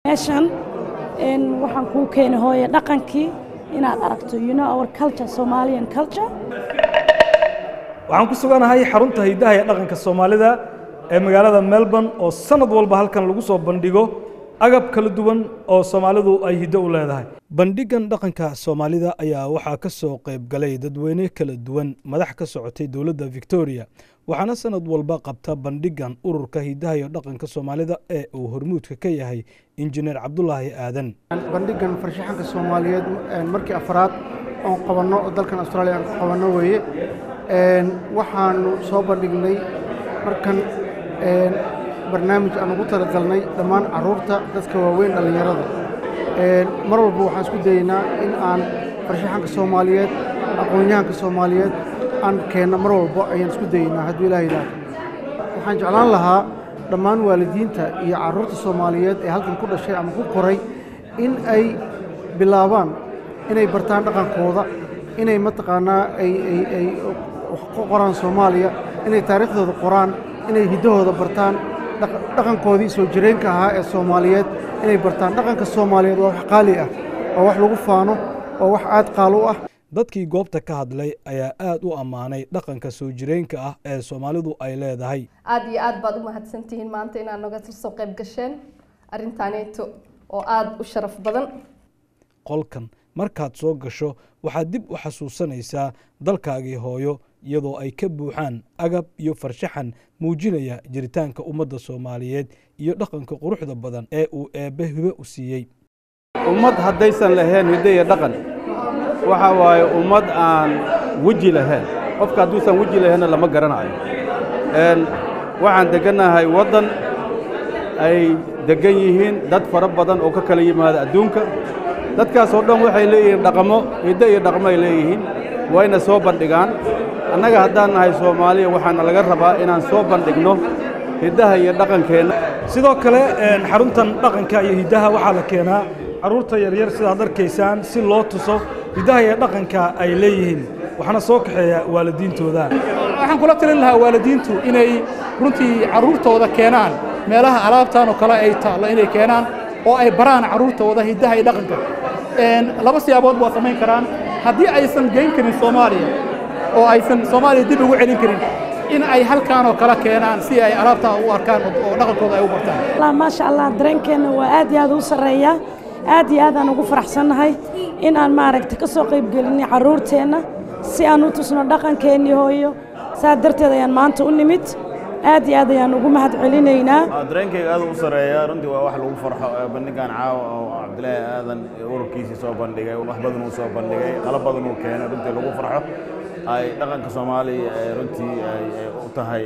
meeshan waxaan kuu keenay hooye dhaqankii inaad aragto you know our culture somalian culture waxaan ku suganahay xarunta hiddaha ee dhaqanka soomaalida ee magaalada melbourne oo sanad walba halkan lagu soo bandhigo agab kala duwan oo soomaalidu ay hiddo u leedahay bandhigan dhaqanka soomaalida ayaa waxaa ka soo qayb galay dadweyne kala duwan madax ka socotay dowladda victoria waxaana sanad walba qabta bandhigan ururka hiddaha iyo dhaqanka soomaalida ee uu hormuudka ka yahay injineer cabdulaahi aadan bandhigan farshaxanka soomaaliyeed markii afraad oon qabanno oo dalkan austraaliya aan qabanno weeye waxaanu soo bandhignay markan barnaamij aan ugu talagalnay dhammaan carruurta dadka waaweyn dhallinyarada mar walba waxaan isku dayeynaa in aan farshaxanka soomaaliyeed aqoon-yahanka soomaaliyeed aan keenno mar walba ayaan isku dayeynaa hadduu ilaah yidhaahdo waxaan jeclaan lahaa dhammaan waalidiinta iyo carruurta soomaaliyeed ee halkan ku dhashay ama ku koray in ay bilaabaan inay bartaan dhaqankooda inay mataqaanaa ay ay ay wax ku qoraan soomaaliya inay taariikhdooda qoraan inay hiddahooda bartaan dhaqankoodii soo jireenka ahaa ee soomaaliyeed inay bartaan dhaqanka soomaaliyeed waa wax qaali ah waa wax lagu faano waa wax aad qaal u ah dadkii goobta ka hadlay ayaa aad u ammaanay dhaqanka soo jireenka ah ee soomaalidu ay leedahay aada iyo aad baad u mahadsantihiin maanta inaad naga soo qayb gasheen arrintaaneeto oo aada u sharaf badan qolkan markaad soo gasho waxaad dib u xasuusanaysaa dalkaagii hooyo iyadoo ay ka buuxaan agab iyo farshaxan muujinaya jiritaanka ummadda soomaaliyeed iyo dhaqanka quruxda badan ee uu eebbe hibe u siiyey ummad haddaysan lahayn hiddo iyo dhaqan waxa waaye ummad aan weji lahayn qofka hadduusan weji lahaynna lama garanayo waxaan deggannahay waddan ay deggan yihiin dad fara badan oo ka kala yimaada adduunka dadkaasoo dhan waxay leeyihiin dhaqamo hiddo iyo dhaqmo ay leeyihiin wayna soo bandhigaan annaga haddaan nahay soomaaliya waxaana laga rabaa inaan soo bandhigno hiddaha iyo dhaqankeenna sidoo kale xaruntan dhaqanka iyo hiddaha waxaa la keenaa carruurta yaryar sidaad arkaysaan si loo tuso hiddaha iyo dhaqanka ay leeyihiin waxaana soo kaxeeya waalidiintooda waxaan kula talin lahaa waalidiintu inay runtii carruurtooda keenaan meelaha alaabtan oo kale ay taallo inay keenaan oo ay baraan carruurtooda hiddaha iyo dhaqanka laba siyaabood waa samayn karaan haddii aysan geyn karin soomaaliya oo aysan soomaaliya dib ugu celin karin in ay halkaan oo kale keenaan si ay alaabtaa u arkaan oo dhaqankooda ay u bartaan maasha allah dareenkeenna waa aad iyo aad u sarreeya aad iyo aad aan ugu faraxsannahay in aan maaragta ka soo qaybgelinay carruurteenna si aan u tusno dhaqankeennii hooyo saa darteed ayaan maanta u nimid aad iyo aad ayaan ugu mahad celinaynaa dareenkayga aad u sareeya runtii waa wax lagu farxo bandhigan caawa oo cabdilaahi aadan ururkiisii soo bandhigay wax badan uu soo bandhigay qalab badan uu keenay runtii lagu farxo ay dhaqanka soomaaliya runtii ay u tahay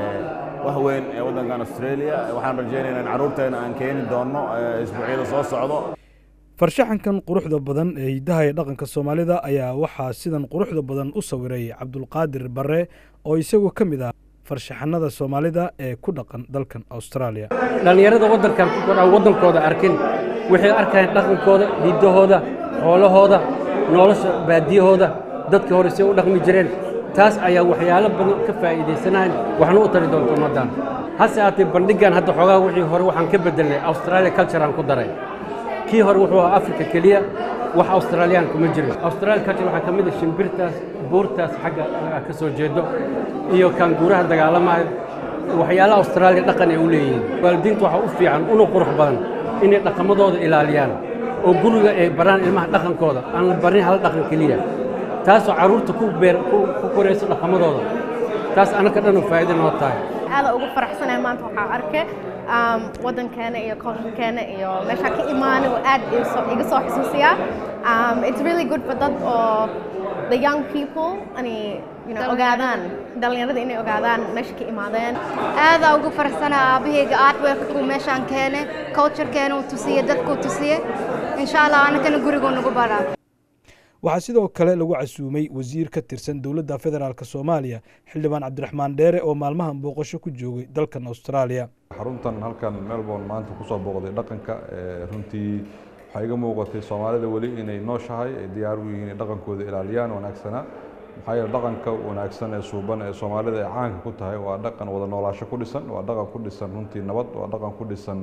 wax weyn ee waddankan australia waxaan rajaynaynaa in carruurteena aan keeni doonno isbuucyada soo socdo farshaxankan quruxda badan ee hiddaha iyo dhaqanka soomaalida ayaa waxaa sidan quruxda badan u sawiray cabdulqaadir barre oo isagu ka mid ah farshaxanada soomaalida ee ku dhaqan dalkan austraaliya dhallinyarada waddankan ku kordhaan waddankooda arkin waxay arkayaan dhaqankooda hiddahooda xoolahooda nolosha baadiyahooda dadkii hore say u dhaqmi jireen taas ayaa waxyaalo badan ka faa'iidaysanayn waxna u tari doonta ummaddan hase aatee bandhiggan hadda xoogaa wixii hore waxaan ka beddelnay australia culture aan ku daray kii hore wuxuu ahaa africa keliya wax australiyaan kuma jirin australia culture waxaa ka mid ah shimbirtaas buurtaas xagga ka soo jeedo iyo kaanguuraha dagaalamayo waxyaalaha austraaliya dhaqan ay u leeyihiin waalidiinta waxaa u fiican una qurux badan inay dhaqamadooda ilaaliyaan oo guriga ay baraan ilmaha dhaqankooda aan la barin hal dhaqan keliya taasoo carruurta ku beer ku korayso dhaqamadooda taas annaka dhan oo faa'iido noo tahay aada ugu faraxsanahay maanta waxaa arkay waddankeena iyo culturekeena iyo meeshaa ka imaanay oo aad iga soo xusuusiyaa it's really good for dad oo the young people ani you know, ogaadaan dhalinyarada inay ogaadaan meesha ka imaadeen aadaa ugu faraxsanaa aabahayga artworkku meeshaan keene culturekeena uu tusiye dadkuu tusiye insha allah anakana guriguu nagu baraa waxaa sidoo kale lagu casuumay wasiir ka tirsan dowladda federaalk soomaaliya xildhibaan cabdiraxmaan dheere oo maalmahan booqasho ku joogay dalkan austraaliya xaruntan halkan melbourne maanta kusoo booqday dhaqanka runtii waxaa iga muuqatay soomaalida weli inay nooshahay ay diyaar u yihiin inay dhaqankooda ilaaliyaan wanaagsanaa maxaa yeele dhaqanka wanaagsan ee suuban ee soomaalida ay caanka ku tahay waa dhaqan wada noolaasho ku dhisan waa dhaqan ku dhisan runtii nabad waa dhaqan ku dhisan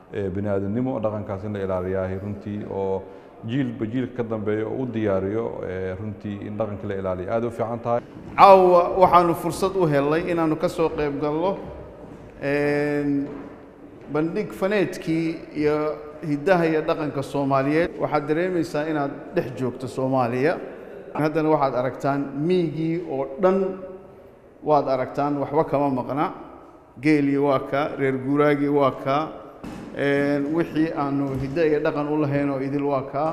bini aadamnimo dhaqankaas in la ilaaliyahay runtii oo jiilba jiilka ka dambeeya oo u diyaariyo runtii in dhaqanka la ilaaliyo aad u fiican tahay caawa waxaanu fursad u helnay inaanu ka soo qayb galno bandhig faneedkii iyo hiddaha iyo dhaqanka soomaaliyeed waxaad dareemaysaa inaad dhex joogto soomaaliya haddana waxaad aragtaan miigii oo dhan waad aragtaan waxba kama maqna geelii waa kaa reer guuraagii waa kaa wixii aanu hiddo iyo dhaqan u lahayn oo idil waa kaa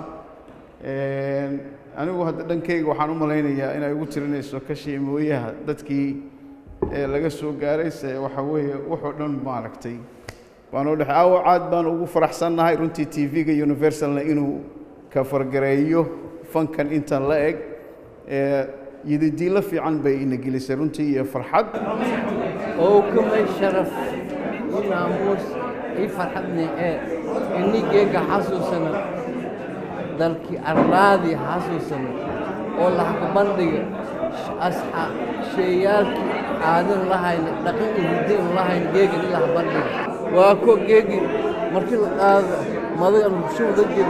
anigu hadda dhankayga waxaan u malaynayaa inay ugu tirinayso kashii mooyaha dadkii laga soo gaaray se waxa weeye wuxuu dhan maaragtay waanu dhex aawo caad baan ugu faraxsannahay runtii t v-ga universalna inuu ka fargareeyo fankan intan la eg yididiilo fiican bay ina gelisay runtii iyo farxad oo kamay sharaf inaamuus ii farxadni ee inigeega xasuusana dalkii arlaadii xasuusana oo laxka bandhiga asxa sheeyaalkii aadan lahayna dhaqan iyo hiddin lahayn geegan in laha bandhiga waa ko geegi markii la qaado madaga bulshada jiro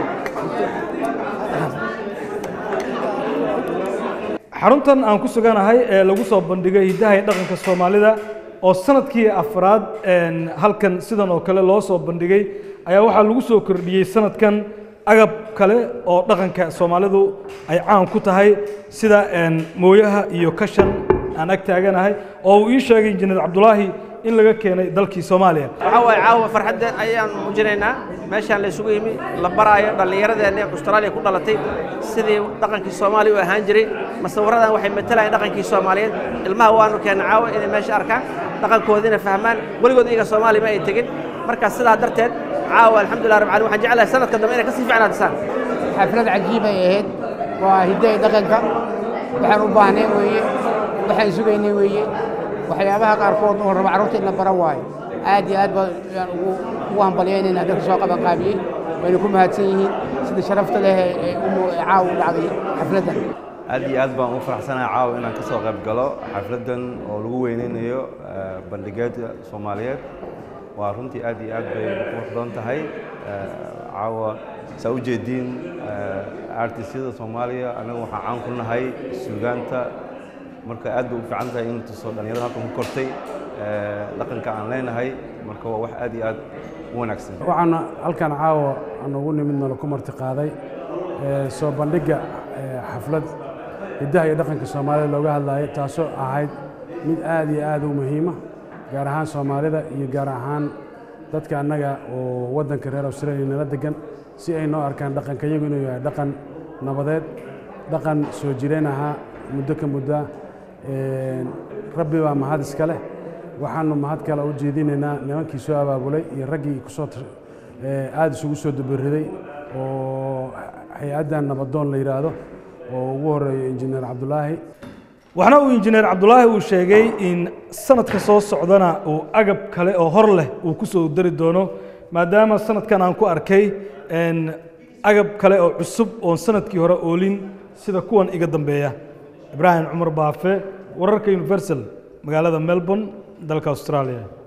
xaruntan aan ku suganahay ee lagu soo bandhigay hiddaha iyo dhaqanka soomaalida oo sanadkii afraad halkan sidan oo kale loo soo bandhigay ayaa waxaa lagu soo kordhiyey sanadkan agab kale oo dhaqanka soomaalidu ay caan ku tahay sida mooyaha iyo kashan aan ag taaganahay oo uu ii sheegay injineer cabdulaahi in laga keenay dalkii soomaaliya waxaa waaye caawa farxaddeen ayaan muujinaynaa meeshaan la isugu yimi la baraayo dhallinyaradeenna austraaliya ku dhalatay sidii dhaqankii soomaaliya u ahaan jiray masawiradan waxay matalayaan dhaqankii soomaaliyeed ilmaha waanu keenna caawa inay meesha arkaan dhaqankoodiina fahmaan weligood iyaga soomaaliya ma ay tegin marka sidaa darteed caawa alxamdulilah rabbil caalamiin waxaan jeclahay sanadka dambe inay ka sii fiicnaatisaan xaflad cajiib ay ahayd waa hiddaha dhaqanka waxaan u baahnay weeye waxaan sugaynay weeye waxyaabaha qaarkood oo raba carruurta in la bara waayo aad iyo aad baan ugu ugu hambalyaynayna dadka soo qaban qaabiyey wayna ku mahadsan yihiin sida sharafta leh ee caawa u dhacday xafladdan aad iyo aad baan ugu faraxsanahay caawa inaan ka soo qayb galo xafladdan oo lagu weyneynayo bandhigeeda soomaaliyeed waa runtii aad iyo aad bay qurux badan tahay caawa saa u jeediin artisyada soomaaliya anagu waxaan caan ku nahay suugaanta marka aad bay u fiican tahay in tuso dhallinyarada halkan ku kortay dhaqanka aan leenahay marka waa wax aad iyo aad u wanaagsan waxaana halkan caawa aan ugu nimidna laku marti qaaday soo bandhigga xaflad hiddaha iyo dhaqanka soomaalida looga hadlayo taasoo ahayd mid aad iyo aad u muhiima gaar ahaan soomaalida iyo gaar ahaan dadka annaga oo waddanka reer australia nala degan si ay noo arkaan dhaqanka iyagu inuu yahay dhaqan nabadeed dhaqan soo jireen ahaa muddo ka muddaa rabbi baa mahad iska leh waxaanu mahad kale u jeedinaynaa nimankii soo abaabulay iyo raggii kusoo aada isugu soo dabariday oo hay-addan nabadoon la yidhaahdo oo ugu horeeyo injineer cabdulaahi waxna uu injineer cabdulaahi uu sheegay in sanadka soo socdana uu agab kale oo hor leh uu ku soo dari doono maadaama sanadkan aan ku arkay agab kale oo cusub oon sanadkii hore oolin sida kuwan iga dambeeya ibraahim cumar baafe wararka universal magaalada melbourne dalka australia